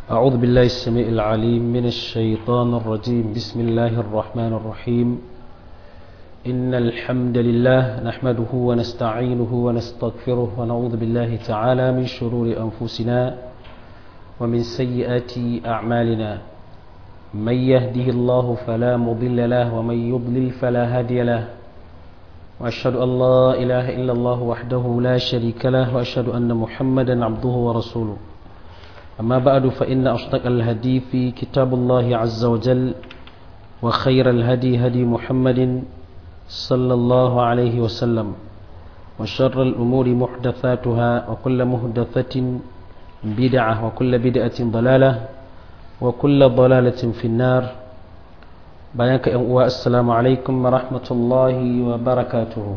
أعوذ بالله السميع العليم من الشيطان الرجيم بسم الله الرحمن الرحيم إن الحمد لله نحمده ونستعينه ونستغفره ونعوذ بالله تعالى من شرور أنفسنا ومن سيئات أعمالنا من يهده الله فلا مضل له ومن يضلل فلا هادي له وأشهد أن لا إله إلا الله وحده لا شريك له وأشهد أن محمدا عبده ورسوله أما بعد فإن أصدق الهدي في كتاب الله عز وجل وخير الهدي هدي محمد صلى الله عليه وسلم وشر الأمور محدثاتها وكل محدثة بدعة وكل بدعة ضلالة وكل ضلالة في النار بيانك السلام عليكم ورحمة الله وبركاته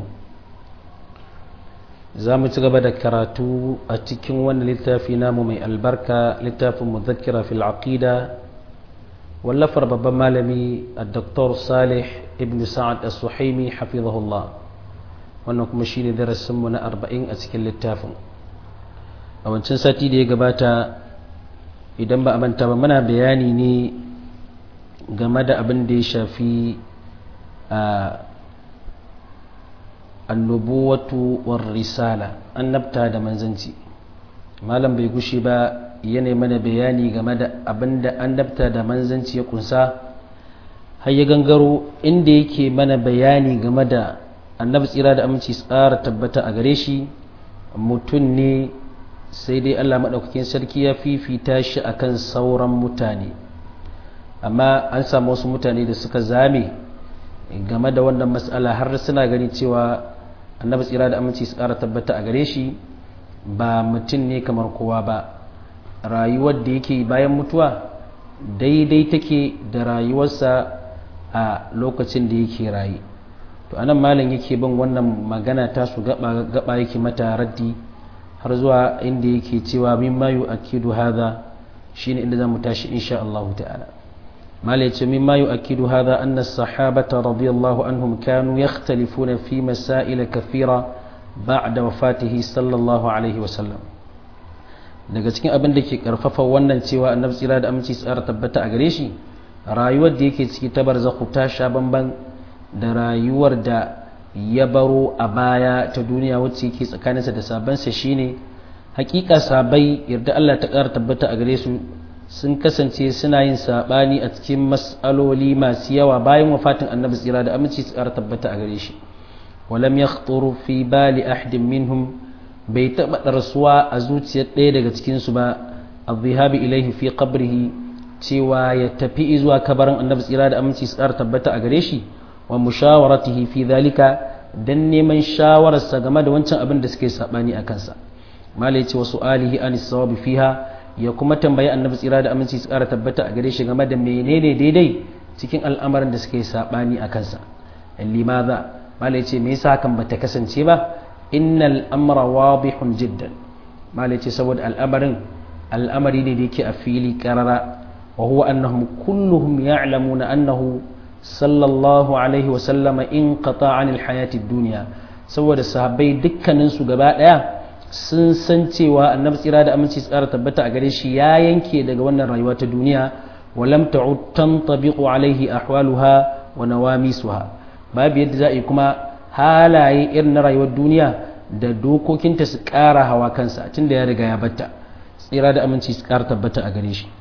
za mu ci gaba da karatu a cikin wannan littafi namu mai albarka littafin muzakkira fil aqida wallafar babban malami a Dr. salih ibn sa'ad as-suhaimi hafizahullah wannan kuma shine darasinmu na arba'in a cikin littafin a wancan sati da ya gabata idan ba a manta ba muna bayani ne game da abin da ya shafi a annubuwatu war risala annabta da manzanci malam bai gushi ba yana mana bayani game da abinda annabta da manzanci ya kunsa har ya gangaro inda yake mana bayani game da annabi tsira da aminci tsara tabbata a gare shi mutum ne sai dai Allah maɗaukakin sarki ya fifita shi akan sauran mutane amma an samu wasu mutane da suka zame game da wannan matsala har suna gani cewa annabi tsira da aminci su ƙara tabbata a gare shi ba mutum ne kamar kowa ba rayuwar da yake bayan mutuwa daidai take da rayuwarsa a lokacin da yake raye to anan malam yake bin wannan magana ta su gaba gaba yake mata raddi har zuwa inda yake cewa mimma yu'akkidu hadha shine inda zamu tashi insha Allah ta'ala مالك مما يؤكد هذا أن الصحابة رضي الله عنهم كانوا يختلفون في مسائل كثيرة بعد وفاته صلى الله عليه وسلم daga cikin abin da ke karfafa wannan cewa annabi tsira da aminci tsara tabbata a gare shi rayuwar da yake ciki ta barzakhu ta sha bamban da rayuwar da ya baro a baya ta duniya wacce yake tsakaninsa da sabansa shine hakika sabai yarda Allah ta ƙara tabbata a gare su sun kasance suna yin saɓani a cikin mas'aloli masu yawa bayan wafatin annabi tsira da aminci su ƙara tabbata a gare shi walam ya fi bali ahadin minhum bai taɓa ɗarsuwa a zuciyar ɗaya daga cikinsu ba a zihabi ilaihi fi qabrihi cewa ya tafi zuwa kabarin annabi tsira da aminci su ƙara tabbata a gare shi wa mushawaratihi fi zalika dan neman shawararsa game da wancan abin da suke saɓani a kansa malai ce wasu alihi anis sawabi fiha ya kuma tambayi annabi tsira da aminci su ƙara tabbata a gare shi game da menene daidai cikin al'amarin da suke saɓani a kansa limaza malai ce me yasa hakan bata kasance ba innal amra wadihun jiddan malai ce saboda al'amarin al'amari ne da yake a fili karara wa huwa annahum kulluhum ya'lamuna annahu sallallahu alaihi wa sallama in qata anil hayati dunya saboda sahabbai dukkanin su gaba daya sun san cewa annabi tsira da aminci tsara tabbata a gare shi ya yanke daga wannan rayuwa ta duniya walam ta'ud tantabiqu alaihi ahwaluha wa nawamisuha babu yadda za a yi kuma halaye irin na rayuwar duniya da dokokinta su ƙara hawa kansa tunda ya riga ya batta tsira da aminci su ƙara tabbata a gare shi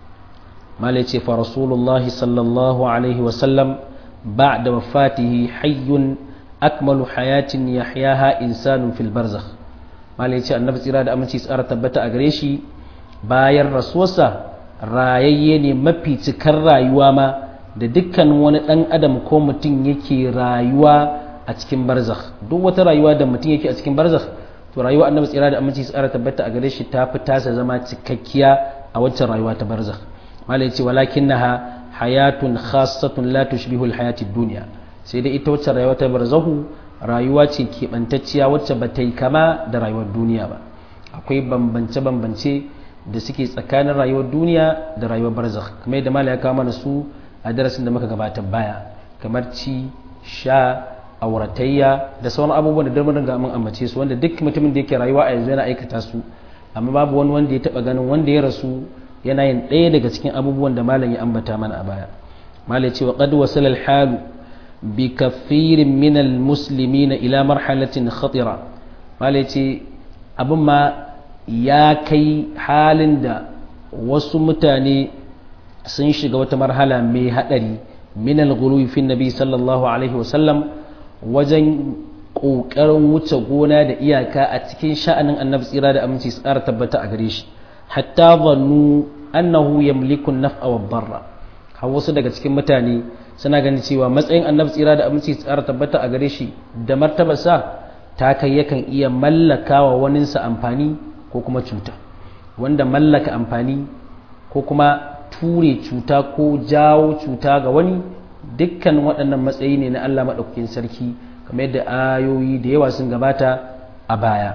malai ce fa rasulullahi sallallahu alaihi wa sallam ba'da wafatihi hayyun akmalu hayatin yahyaha insanun fil barzakh malai ce annabi tsira da aminci tsara tabbata a gare shi bayan rasuwarsa rayayye ne mafi cikar rayuwa ma da dukkanin wani ɗan adam ko mutum yake rayuwa a cikin barzakh duk wata rayuwa da mutum yake a cikin barzakh to rayuwa annabi tsira da aminci tsara tabbata a gare shi ta fi tasa zama cikakkiya a waccan rayuwa ta barzakh malai ce walakinnaha hayatun khassatun la tushbihu alhayati dunya sai dai ita wacce rayuwa ta barzahu rayuwa ce keɓantacciya wacce ba ta yi kama da rayuwar duniya ba akwai bambance-bambance da suke tsakanin rayuwar duniya da rayuwar barzakh kamar yadda mala ya kawo mana su a darasin da muka gabatar baya kamar ci sha auratayya da sauran abubuwan da dalmarin ga mun ambace su wanda duk mutumin da yake rayuwa a yanzu yana aikata su amma babu wani wanda ya taba ganin wanda ya rasu yana yin ɗaya daga cikin abubuwan da malam ya ambata mana a baya malam ce wa qad wasala al halu bi kathirin min al muslimina ila marhalatin khatira malam ce abin ma ya kai halin da wasu mutane sun shiga wata marhala mai hadari min al ghuluwi fi nabi sallallahu alaihi wasallam wajen ƙoƙarin wuce gona da iyaka a cikin sha'anin annabi tsira da aminci su ƙara tabbata a gare shi hatta zannu annahu yamliku naf'a wa barra har wasu daga cikin mutane suna ganin cewa matsayin annabi tsira da aminci su ƙara tabbata a gare shi da martabarsa ta kai yakan iya mallaka wa waninsa amfani ko kuma cuta wanda mallaka amfani ko kuma ture cuta ko jawo cuta ga wani dukkan waɗannan matsayi ne na Allah maɗaukakin sarki kamar yadda ayoyi da yawa sun gabata a baya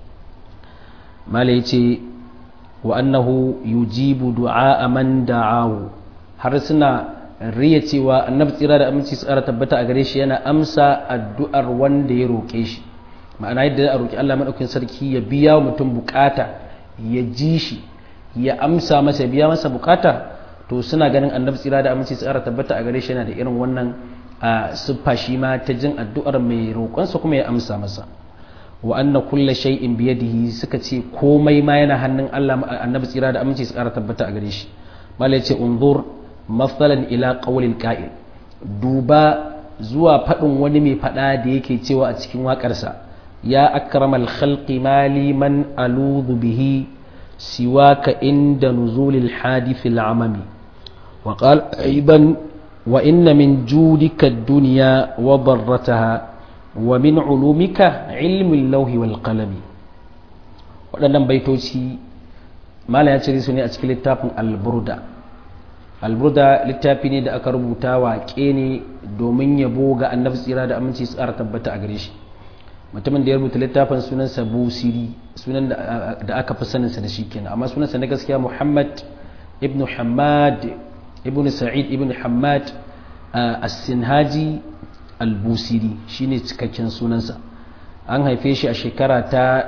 mala ya ce wa annahu yujibu du'a man da'ahu har suna riya cewa annabi tsira da aminci tsara tabbata a gare shi yana amsa addu'ar wanda ya roƙe shi ma'ana yadda a roƙi Allah maɗaukakin sarki ya biya wa mutum bukata ya ji shi ya amsa masa biya masa bukata to suna ganin annabi tsira da aminci tsara tabbata a gare shi yana da irin wannan a siffa shi ma ta jin addu'ar mai roƙonsa kuma ya amsa masa wa anna kulla shay'in biyadihi suka ce komai ma yana hannun Allah annabi tsira da aminci tsara tabbata a gare shi malai ce unzur masalan ila qawlil qa'il duba zuwa faɗin wani mai faɗa da yake cewa a cikin waƙarsa ya akramal khalqi mali man aludhu bihi siwaka inda nuzulil hadithil amami وقال أيضا وإن من جودك الدنيا وضرتها ومن علومك علم اللوح والقلم waɗannan baitoci mala ya cire su ne a cikin littafin alburda alburda littafi ne da aka rubuta waƙe ne domin yabo ga annabi tsira da aminci tsara tabbata a gare shi mutumin da ya rubuta littafin sunansa busiri sunan da aka fi saninsa da shi kenan amma sunansa na gaskiya muhammad ibn hamad ibn sa'id ibn hamad as-sinhaji al-busiri shine cikakken sunansa an haife shi a shekara ta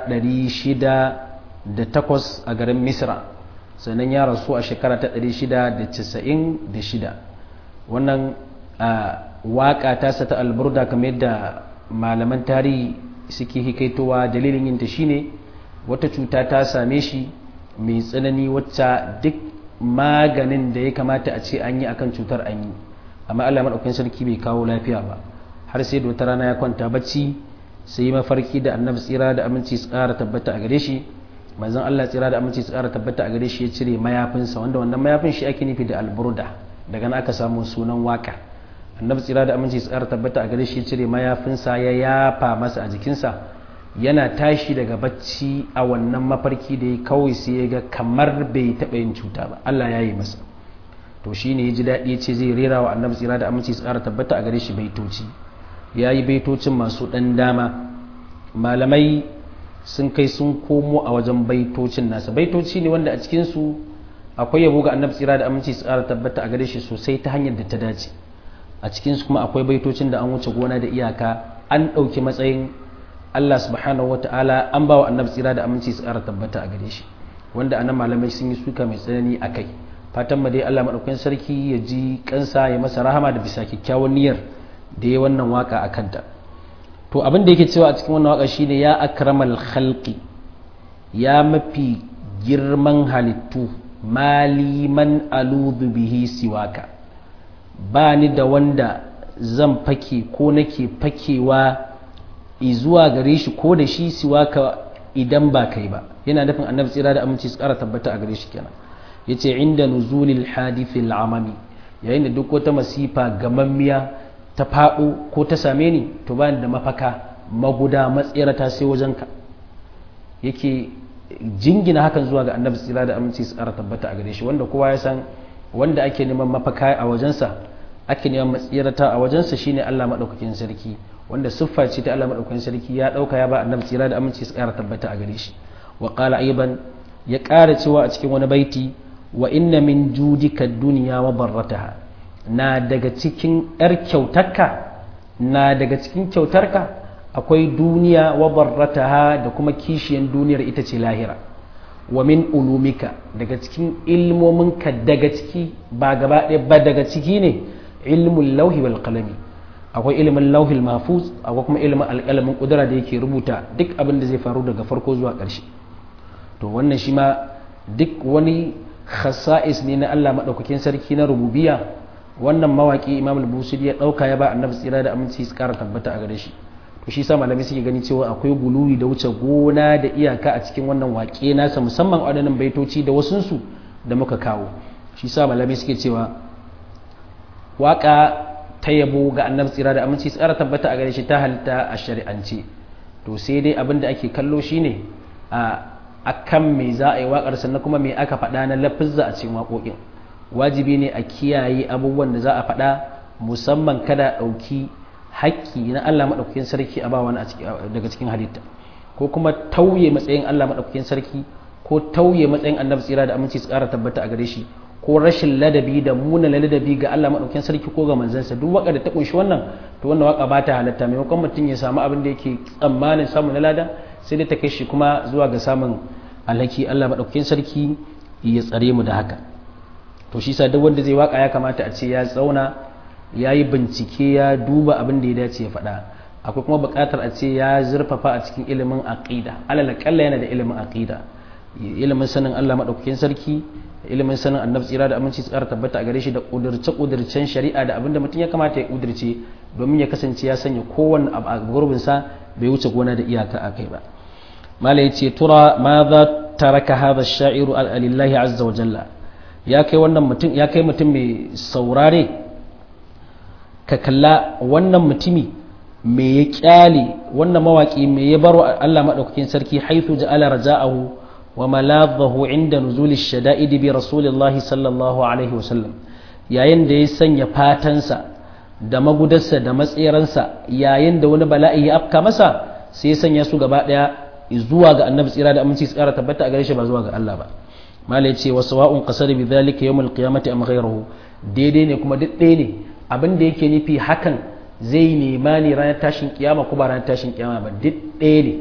608 a garin misra sannan ya rasu a shekara ta 696 wannan waka tasa ta alburda kamar yadda malaman tarihi suke hikaitowa dalilin yinta shine wata cuta ta same shi mai tsanani wacce duk maganin da ya kamata a ce an yi akan cutar an yi amma Allah maɗaukakin sarki bai kawo lafiya ba har sai da wata rana ya kwanta bacci sai yi mafarki da annabi tsira da aminci su ƙara tabbata a gare shi manzon Allah tsira da aminci su ƙara tabbata a gare shi ya cire mayafinsa wanda wannan mayafin shi ake nufi da alburda daga nan aka samu sunan waka annabi tsira da aminci su ƙara tabbata a gare shi ya cire mayafinsa ya yafa masa a jikinsa yana tashi daga bacci a wannan mafarki da ya kawai sai ya ga kamar bai taɓa yin cuta ba Allah ya yi masa to shi ne ya ji daɗi ce zai rera wa annabi tsira da aminci tsara tabbata a gare shi baitoci ya yi baitocin masu ɗan dama malamai sun kai sun komo a wajen baitocin nasa baitoci ne wanda a cikinsu akwai yabo ga annabi tsira da aminci tsara tabbata a gare shi sosai ta hanyar da ta dace a cikinsu kuma akwai baitocin da an wuce gona da iyaka an ɗauki matsayin Allah subhanahu wata'ala an ba wa annabi tsira da aminci su ƙara tabbata a gare shi wanda anan malamai sun yi suka mai tsanani a kai fatan ma dai Allah maɗaukakin sarki ya ji kansa ya masa rahama da bisa kyakkyawan niyyar da ya wannan waka a kanta to abin da yake cewa a cikin wannan waka shine ya akramal khalqi ya mafi girman halittu maliman aludu bihi siwaka ba ni da wanda zan fake ko nake fakewa zuwa gare shi ko da shi siwaka idan ba kai ba yana nufin annabi tsira da aminci su kara tabbata a gare shi kenan yace inda nuzulil hadithil amami yayin da duk wata masifa gamammiya ta faɗo ko ta same ni to ba da mafaka maguda matsirata sai wajenka yake jingina hakan zuwa ga annabi tsira da aminci su kara tabbata a gare shi wanda kowa ya san wanda ake neman mafaka a wajensa ake neman matsirata a wajensa shine Allah madaukakin sarki wanda siffa ce ta Allah madaukakin sarki ya dauka ya ba annabi tsira da aminci su kara tabbata a gare shi wa qala aiban ya kara cewa a cikin wani baiti wa inna min judika dunya wa barrataha na daga cikin yar kyautarka na daga cikin kyautarka akwai duniya wa barrataha da kuma kishiyan duniyar ita ce lahira wa min ulumika daga cikin ilmominka daga ciki ba gaba ɗaya ba daga ciki ne ilmul lauhi wal qalami akwai ilimin lauhil mahfuz akwai kuma ilimin alƙalamin kudura da yake rubuta duk abin da zai faru daga farko zuwa ƙarshe to wannan shi ma duk wani khasa'is ne na Allah madaukakin sarki na rububiyya wannan mawaki Imam al-Busiri ya dauka ya ba Annabi tsira da aminci su ƙara tabbata a gare shi to shi sa malamai suke gani cewa akwai guluwi da wuce gona da iyaka a cikin wannan waƙe nasa musamman waɗannan baitoci da wasunsu da muka kawo shi sa malamai suke cewa waƙa ta yabo ga annabi tsira da aminci tsara tabbata a gare shi ta halitta a shari'ance to sai dai abin da ake kallo shine a akan me za a yi waƙar sannan kuma me aka faɗa na lafizza a cikin waƙoƙin wajibi ne a kiyaye abubuwan da za a faɗa musamman kada ɗauki haƙƙi na Allah maɗaukakin sarki a ba wani daga cikin halitta ko kuma tauye matsayin Allah maɗaukakin sarki ko tauye matsayin annabi tsira da aminci tsara tabbata a gare shi ko rashin ladabi da muna ladabi ga Allah maɗaukakin sarki ko ga manzansa duk waka da ta kunshi wannan to wannan waka ba ta halatta maimakon mutum ya samu abin da yake tsammanin samu na lada sai dai ta kai shi kuma zuwa ga samun alhaki Allah maɗaukakin sarki ya tsare mu da haka to shi sa duk wanda zai waka ya kamata a ce ya tsauna ya yi bincike ya duba abin da ya dace ya faɗa akwai kuma buƙatar a ce ya zurfafa a cikin ilimin aqida alal kalla yana da ilimin aqida ilimin sanin Allah maɗaukakin sarki ilimin sanin annabi tsira da aminci tsara tabbata a gare shi da ƙudurce ƙudurcen shari'a da abinda mutum ya kamata ya ƙudurce domin ya kasance ya sanya kowanne abu a gurbin sa bai wuce gona da iyaka a kai ba mala yace tura ma za taraka hadha ash-sha'iru lillahi azza wa jalla ya kai wannan mutum ya kai mutum mai saurare ka kalla wannan mutumi me ya kyale wannan mawaki me ya baro Allah madaukakin sarki haithu ja'ala raja'ahu wa maladhahu inda nuzul ash-shada'id bi rasulillah sallallahu alaihi wasallam yayin da ya sanya fatansa da magudarsa da matsiransa yayin da wani bala'i ya afka masa sai ya sanya su gaba daya zuwa ga annabi tsira da aminci tsara tabbata a gare shi ba zuwa ga Allah ba malai ce wa sawa'un qasara bi dhalika yawm al-qiyamati am ghayruhu daidai ne kuma duk ɗaya ne abin da yake nufi hakan zai nema ne ranar tashin kiyama ko ba ranar tashin kiyama ba duk ɗaya ne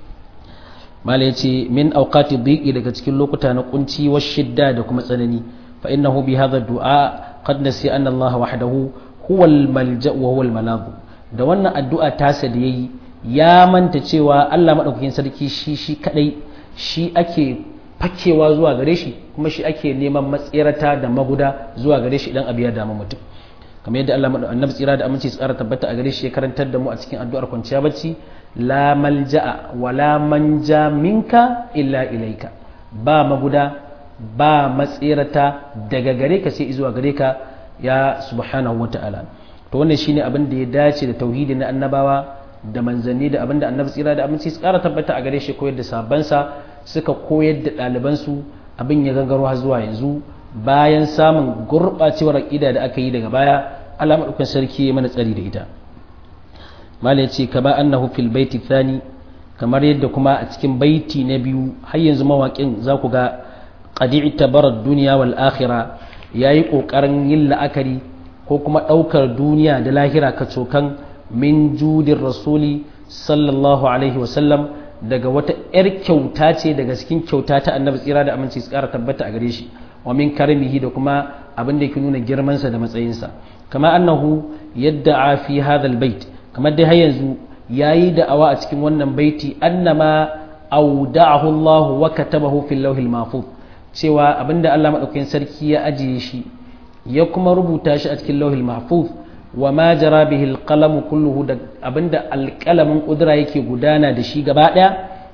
mala ya ce min auqati dhiqi daga cikin lokuta na kunci wa shidda da kuma tsanani fa innahu bi hadha du'a qad nasi anna Allah wahdahu huwa al-malja wa huwa al da wannan addu'a tasa da yayi ya manta cewa Allah madaukakin sarki shi shi kadai shi ake fakewa zuwa gare shi kuma shi ake neman matsirata da maguda zuwa gare shi idan abu ya damu mutum kamar yadda Allah annabi tsira da aminci tsara tabbata a gare shi ya karantar da mu a cikin addu'ar kwanciya bacci la malja'a wa la manja minka illa ilaika ba maguda ba matsirata daga gare ka sai zuwa gare ka ya subhanahu wa ta'ala to wannan shine abin da ya dace da tauhidi na annabawa da manzanni da abin da annabi tsira da aminci tsara tabbata a gare shi koyar da sabansa suka koyar da ɗalibansu abin ya gangaro har zuwa yanzu bayan samun gurɓacewar aƙida da aka yi daga baya Allah maɗaukan sarki ya mana tsari da ita malai ce kama annahu fil baiti thani kamar yadda kuma a cikin baiti na biyu har yanzu mawaƙin za ku ga qadi tabarar duniya wal akhira yayi kokarin yin la'akari ko kuma ɗaukar duniya da lahira ka cokan min judin rasuli sallallahu alaihi wasallam daga wata 'yar kyauta ce daga cikin kyauta ta annabi tsira da aminci su ƙara tabbata a gare shi wa min karamihi da kuma abin da yake nuna girmansa da matsayinsa kama annahu yadda fi hadha bait kamar dai har yanzu yayi da'awa a cikin wannan baiti annama awda'ahu Allah wa katabahu fil lawhil mahfuz cewa abinda Allah madaukakin sarki ya ajiye shi ya kuma rubuta shi a cikin lawhil mahfuz wa ma jara bihi alqalamu kulluhu da abinda alqalamin kudura yake gudana da shi gaba daya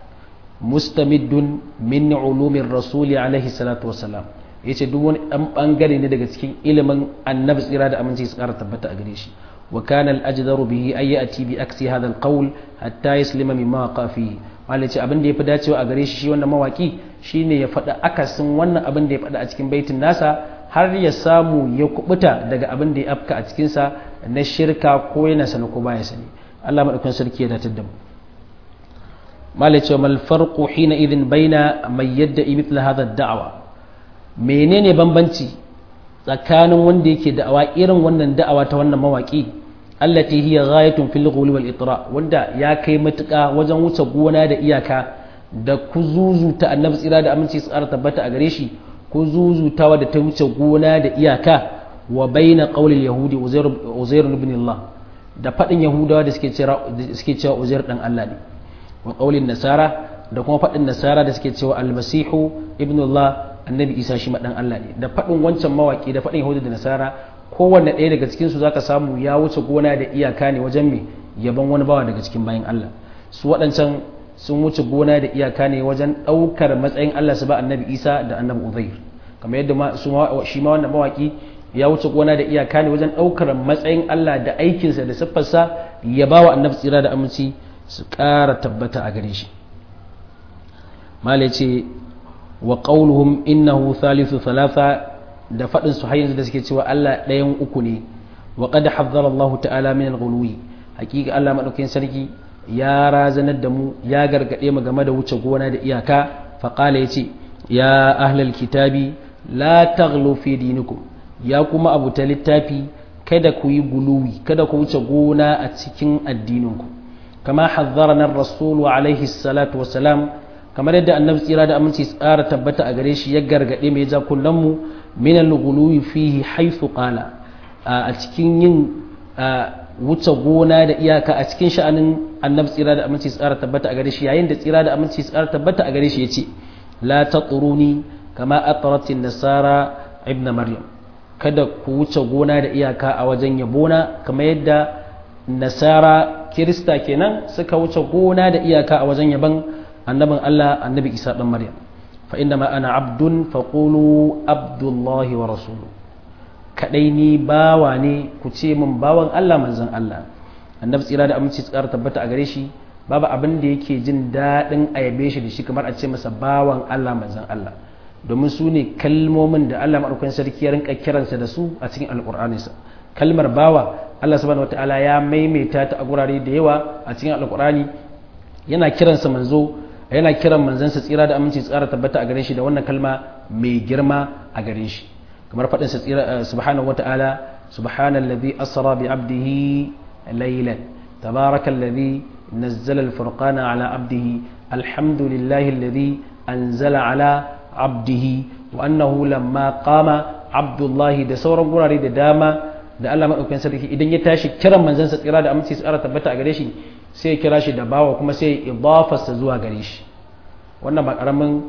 mustamiddun min ulumin rasuli alaihi salatu wassalam yace duk wani dan bangare ne daga cikin ilimin annabi tsira da aminci su kara tabbata a gare shi wa kana al-ajdaru bihi ay ya'ti bi aksi hadha al-qawl hatta yaslima mimma waqa fihi wanda ce abin da yafi dacewa a gare shi shi wannan mawaki shine ya faɗa akasin wannan abin da ya faɗa a cikin baitin nasa har ya samu ya kubuta daga abin da ya afka a cikin sa na shirka ko yana sani ko baya sani Allah madaukakin sarki ya datar da mu malai ce mal farqu hina idin baina mai yadda mithla hadha ad-da'wa menene bambanci tsakanin wanda yake da'awa irin wannan da'awa ta wannan mawaki allati hiya ghayatun fil ghulu wal itra wanda ya kai matuƙa wajen wuce gona da iyaka da ku zuzuta annabi tsira da aminci tsara tabbata a gare shi ku zuzutawa da ta wuce gona da iyaka wa baina qaulil yahudi uzair ibn Allah da fadin yahudawa da suke cewa suke cewa uzair dan Allah ne wa qaulin nasara da kuma fadin nasara da suke cewa almasihu ibn Allah annabi isa shi ma dan Allah ne da fadin wancan mawaki da fadin yahudu da nasara kowanne ɗaya daga cikin su zaka samu ya wuce gona da iyaka ne wajen me yaban wani bawa daga cikin bayan Allah su waɗancan sun wuce gona da iyaka ne wajen ɗaukar matsayin Allah su ba annabi isa da annabi uzair kamar yadda shi ma wannan mawaki ya wuce gona da iyaka ne wajen ɗaukar matsayin Allah da aikinsa da siffarsa ya ba wa annabi tsira da aminci su ƙara tabbata a gare shi mala ce wa qauluhum innahu thalithu thalatha da faɗin su har yanzu da suke cewa Allah ɗayan uku ne wa qad hazzara Allah ta'ala min al-ghuluwi hakika Allah madaukakin sarki ya razanar da mu ya gargade mu game da wuce gona da iyaka fa qala yace ya ahlal kitabi la taghlu fi dinikum ya kuma abu ta littafi kada ku yi guluwi kada ku wuce gona a cikin addininku kama hazzarana rasulu alaihi salatu wassalam kamar yadda annabi tsira da aminci tsara tabbata a gare shi ya gargade mai ja mu min al-ghuluwi fihi haythu qala a cikin yin wuce gona da iyaka a cikin sha'anin annabi tsira da aminci tsara tabbata a gare shi yayin da tsira da aminci tsara tabbata a gare shi yace la taquruni kama atratin nasara ibn maryam kada ku wuce gona da iyaka a wajen yabona kamar yadda nasara kirista kenan suka wuce gona da iyaka a wajen yaban annabin Allah annabi Isa dan Maryam fa inna ma ana abdun faqulu abdullahi wa rasuluhu kadai ni bawa ne ku ce min bawan Allah manzon Allah annabi tsira da aminci tsara tabbata a gare shi babu abin da yake jin daɗin a yabe shi da shi kamar a ce masa bawan Allah manzon Allah domin su ne kalmomin da Allah maɗaukakin sarki ya rinka kiransa da su a cikin alƙur'aninsa kalmar bawa Allah subhanahu wataala ya maimaita ta a gurare da yawa a cikin alƙur'ani yana kiransa manzo yana kiran manzansa tsira da aminci tsara tabbata a gare shi da wannan kalma mai girma a gare shi kamar faɗinsa tsira subhanahu wataala subhanallazi asra bi abdihi laylan tabarakallazi nazzala al-furqana ala abdihi alhamdulillahi alladhi anzala ala abdihi wa annahu lamma qama abdullahi da sauran gurare da dama da Allah madaukakin sarki idan ya tashi kiran manzansa tsira da aminci tsara tabbata a gare shi sai ya kira shi da bawa kuma sai ya idafarsa zuwa gare shi wannan ba karamin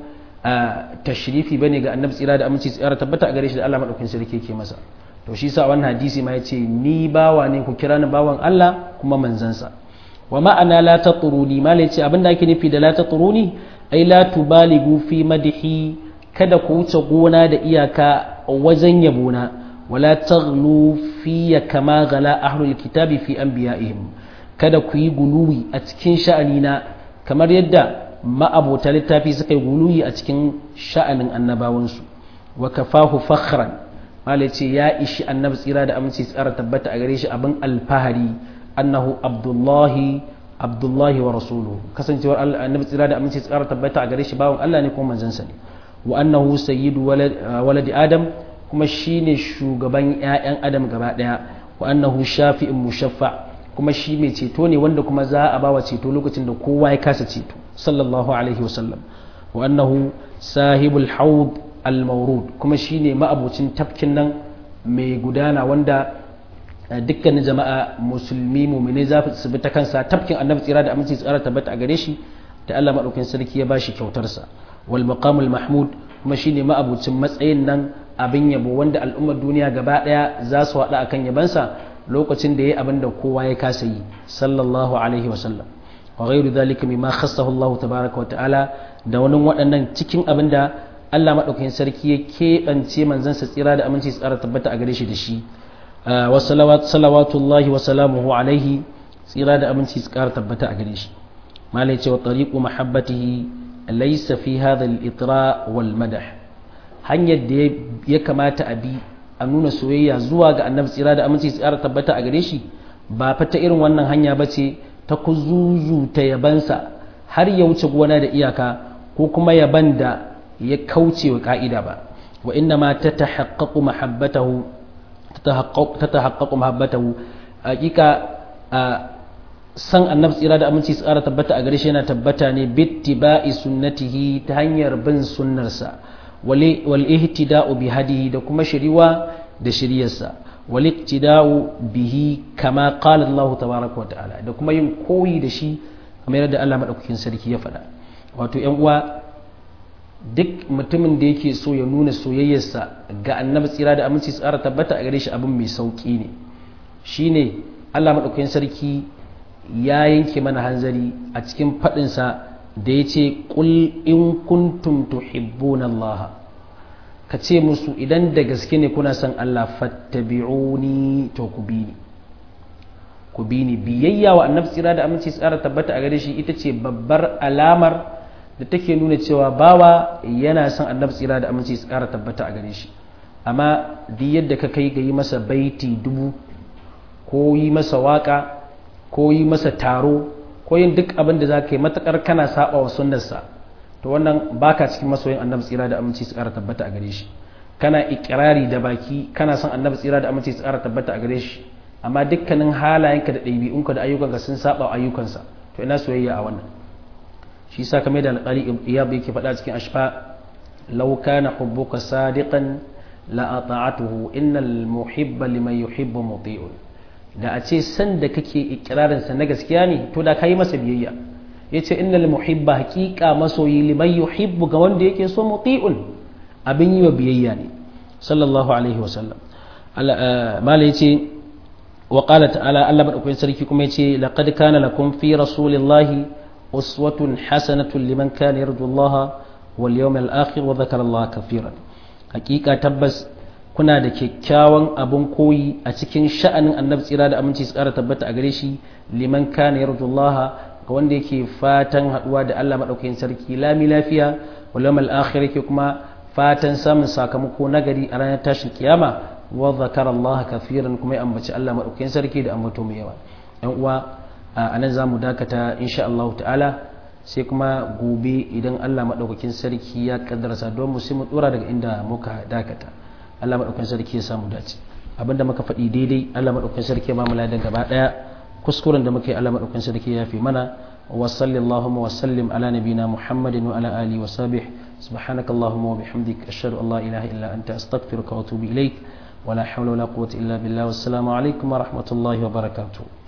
tashrifi bane ga annabi tsira da aminci tsara tabbata a gare shi da Allah madaukakin sarki yake masa to shi sa wannan hadisi ma yace ni bawa ne ku kira ni bawan Allah kuma manzansa wa ma'ana la tatruni ma yace abinda ake nufi da la tatruni ai la tubaligu fi madhi kada ku wuce gona da iyaka wajen yabona wala taghlu fi kama gala ahlul kitabi fi anbiya'ihim kada ku yi guluwi a cikin sha'anina kamar yadda ma'abota littafi suka yi guluwi a cikin sha'anin annabawansu wa kafahu fakhran mala ce ya ishi annabi tsira da aminci tsara tabbata a gare shi abin alfahari annahu abdullahi abdullahi wa rasuluhu kasancewar annabi tsira da aminci tsara tabbata a gare shi bawan Allah ne kuma manzansa ne wa annahu sayyidu waladi adam kuma shine shugaban ƴaƴan adam gaba daya wa annahu shafi'in mushaffa kuma shi mai ceto ne wanda kuma za a bawa ceto lokacin da kowa ya kasa ceto sallallahu alaihi wasallam wa annahu sahibul haud al-mawrud kuma shine ma'abucin tafkin nan mai gudana wanda dukkanin jama'a musulmi mumine za su bi ta kansa tafkin annabi tsira da aminci tsara tabbata a gare shi da Allah madaukakin sarki ya bashi kyautarsa wal maqamul mahmud kuma shine ma'abucin matsayin nan abin yabo wanda al'ummar duniya gaba daya za su haɗa akan yabansa lokacin da yayi abin da kowa ya kasa yi sallallahu alaihi wa sallam wa ghairu dhalika mimma khassahu Allah tabaaraka wa ta'ala da wani waɗannan cikin abin da Allah madaukakin sarki ya keɓance manzansa tsira da aminci tsara tabbata a gare shi da shi wa salawatullahi wa salamuhu alaihi tsira da aminci tsara tabbata a gare shi malai ce wa tariqu mahabbatihi laysa fi hadha al-itra wal madah hanyar da ya kamata a bi a nuna soyayya zuwa ga annabi tsira da aminci tsara tabbata a gare shi ba fa ta irin wannan hanya ba ce ta kuzuzu ta yabansa har ya wuce gona da iyaka ko kuma yaban da ya kauce wa ka'ida ba wa inna ma ta tahaqqaqu mahabbatahu ta tahaqqaqu mahabbatahu hakika san annabi tsira da aminci su ƙara tabbata a gare shi yana tabbata ne bittiba'i sunnatihi ta hanyar bin sunnarsa wal ihtida'u bi hadihi da kuma shiriwa da shiryarsa wal iktida'u bihi kama qala Allah tabaraka wa ta'ala da kuma yin koyi da shi kamar yadda Allah madaukakin sarki ya faɗa wato ƴan uwa duk mutumin da yake so ya nuna soyayyarsa ga annabi tsira da aminci su ƙara tabbata a gare shi abin mai sauƙi ne shine Allah madaukakin sarki ya yanke mana hanzari a cikin faɗinsa da ya ce ƙul in kuntum tuhibbuna Allah ka ce musu idan da gaske ne kuna son Allah fattabi'uni to ku bi ni ku bi ni biyayya wa annabi tsira da aminci tsara tabbata a gare shi ita ce babbar alamar da take nuna cewa bawa yana son annabi tsira da aminci tsara tabbata a gare shi amma duk yadda ka kai ga yi masa baiti dubu ko yi masa waka ko yi masa taro ko yin duk abin da za ka yi matakar kana saba wa sunnarsa to wannan baka cikin masoyin annabi tsira da aminci su ƙara tabbata a gare shi kana ikirari da baki kana son annabi tsira da aminci su ƙara tabbata a gare shi amma dukkanin halayenka da ɗabi'unka da ayyukanka sun saba wa ayyukansa to ina soyayya a wannan shi sa kamar da alƙali iyab yake faɗa cikin ashfa law kana hubbuka sadiqan la ata'atuhu innal muhibba liman yuhibbu muti'un da a ce san da kake ikirarinsa na gaskiya ne to da ka yi masa biyayya ya ce innal muhibba haƙiƙa masoyi liman yuhibbu ga wanda yake so muti'un abin yi wa biyayya ne sallallahu alaihi wasallam mala ya ce wa qala ta'ala Allah madaukakin sarki kuma ya ce laqad kana lakum fi rasulillahi uswatun hasanatun liman kana yarju Allah wal yawmal akhir wa dhakara Allah kafiran haƙiƙa tabbas kuna da kyakkyawan abin koyi a cikin sha'anin annabi tsira da aminci su ƙara tabbata a gare shi liman kana yarjullah ga wanda yake fatan haɗuwa da Allah maɗaukakin sarki lami lafiya wal yawmal akhir yake kuma fatan samun sakamako nagari a ranar tashin kiyama wa zakara Allah kafiran kuma ya ambaci Allah maɗaukakin sarki da ambato mai yawa yan uwa a nan zamu dakata insha Allah ta'ala sai kuma gobe idan Allah maɗaukakin sarki ya kaddarsa don mu sai mu dora daga inda muka dakata Allah maɗaukan sarki ya samu dace abinda muka faɗi daidai Allah maɗaukan sarki ya ba mu ladan gaba ɗaya kuskuren da muka yi Allah maɗaukan sarki ya fi mana wa sallallahu wa sallim ala nabina muhammadin wa ala alihi wa sahbih subhanaka allahumma wa bihamdik ashhadu an la ilaha illa anta astaghfiruka wa atubu ilaik wa la hawla wa la quwwata illa billah wassalamu alaikum wa rahmatullahi wa barakatuh